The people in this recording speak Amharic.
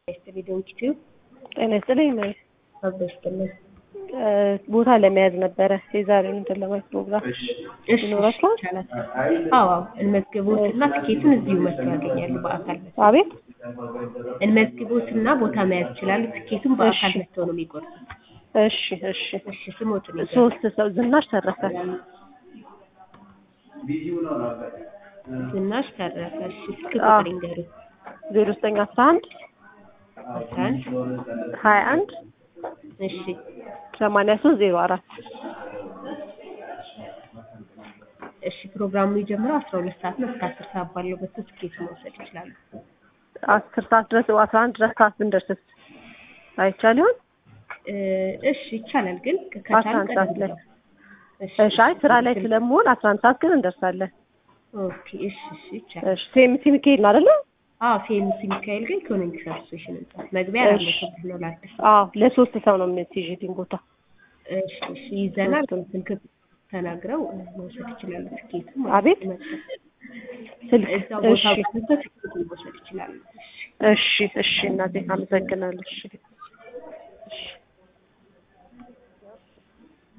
ቪዲዮን ኪቲዩ ጤና ይስጥልኝ ነው አበስትልን ቦታ ለመያዝ ነበረ የዛሬውን እንትን ለማየት ፕሮግራም ይኖራችኋል? አዎ እንመዝግቦትና ትኬቱን እዚሁ መጥተው ያገኛሉ። በአካል መጥተው አቤት እንመዝግቦትና ቦታ መያዝ ይችላሉ። ትኬቱን በአካል እሺ። መጥተው ነው የሚቆርጡት። እሺ እሺ እሺ ስሞትን ይዘው ሶስት ሰው ዝናሽ ተረፈ ዝናሽ ተረፈ። እሺ ስልክ አዎ። ቁጥር ይንገሩ። ዜሮ ዘጠኝ አስራ አንድ አስራ አንድ ሀያ አንድ እሺ ሰማንያ ሶስት ዜሮ አራት እሺ ፕሮግራሙ የሚጀምረው አስራ ሁለት ሰዓት ነው። እስከ አስር ሰዓት ባለው በሱ ትኬቱን መውሰድ ይችላሉ። አስር ሰዓት ድረስ አስራ አንድ ድረስ ሰዓት ብንደርስስ አይቻል ይሆን? እ እሺ ይቻላል፣ ግን አስራ ከቻሉ አንድ ሰዓት ላይ እሺ እሺ አይ ስራ ላይ ስለምሆን አስራ አንድ ሰዓት ግን እንደርሳለን። ኦኬ እሺ እሺ ይቻላል። እሺ ሴምሲ ሚካኤል ነው አይደለ? አዎ ፌምስ ሚካኤል ግን ኢኮኖሚክስ አሶሴሽን ህንጻ መግቢያ አራት እሺ። መቶ ብር ነው ለአዲስ አዎ ለሶስት ሰው ነው የምትይዥልኝ ቦታ። እሺ እሺ ይዘናል። ሶስቱን። ስልክ ተናግረው እ፣ መውሰድ ይችላሉ። ትኬቱ አቤት ስልክ እዛው ቦታ እሺ ባሉበት ትኬቱን መውሰድ ይችላሉ። እሺ እሺ እሺ እናቴ አመሰግናለሁ። እሺ እሺ